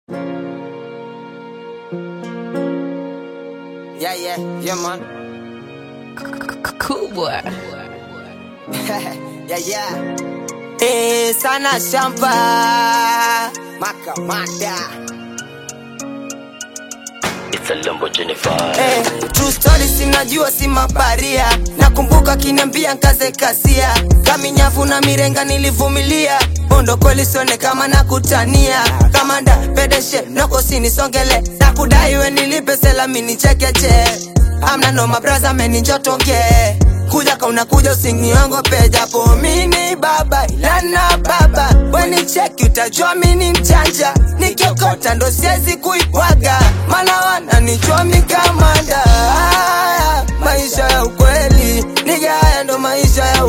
Yeah, yeah, yeah, man. Cool boy. yeah, yeah. Eh, sana shamba. Makamada. It's a Lamborghini vibe. Eh, true story sinajua si mabaria. Nakumbuka kiniambia nkaze kasia. Kaminyavu na mirenga nilivumilia. Bondo kweli sione kama nakutania. Kamanda pedeshe noko sinisongele. Nakudai we nilipe selami nichekeche. Amna no mabraza meninjotonge. Kuja ka unakuja usiniongope japo mini baba ilana baba weni cheki utajua mini mchanja nikiokota ndo siezi kuibwaga mana wananijua mikamanda Haya, maisha ya ukweli niga haya ndo maisha ya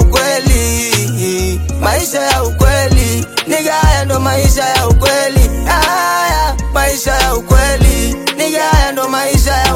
ukweli maisha ya ukweli niga haya ndo maisha ya ukweli haya maisha ya ukweli niga haya ndo maisha ya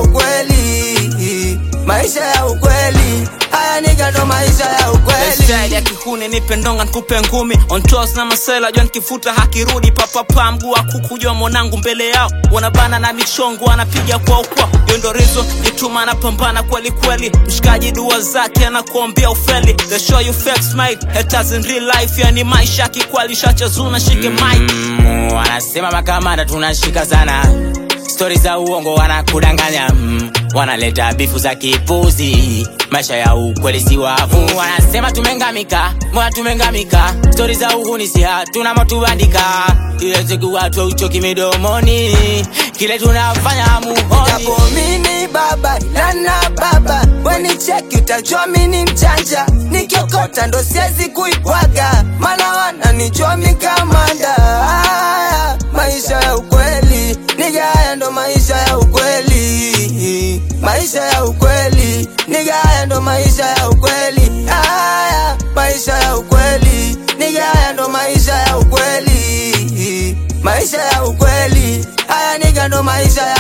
ukweli maisha ya ukweli haya niga ndo maisha ya ukweli style ya kihuni nipe ndonga nikupe ngumi on toes na masela jua nikifuta hakirudi papapa mguu wa kuku jua mwanangu mbele yao wanabana na michongo anapiga kwa ukwa hiyo ndo reason jituma anapambana kweli kweli mshikaji dua zake anakuombea ufeli the show you fake smile haters in real life yani maisha kikwali shachazuna shike mic mm, wanasema makamanda tunashika sana stori za uongo wanakudanganya mm, wanaleta bifu za kipuzi maisha ya ukweli si wavu wanasema tumengamika mbona tumengamika stori za uhuni si hatuna motubandika ile siku watu uchoki midomoni kile tunafanya muhoni japo mini baba lana baba weni cheki utajua mini mchanja nikiokota ndo siezi kuibwaga mana wananijua mikamanda haya maisha ya ukweli niga haya ndo maisha ya ukweli maisha ya ukweli niga haya ndo maisha ya ukweli haya maisha ya ukweli niga haya ndo maisha ya ukweli maisha ya ukweli haya niga ndo maisha ya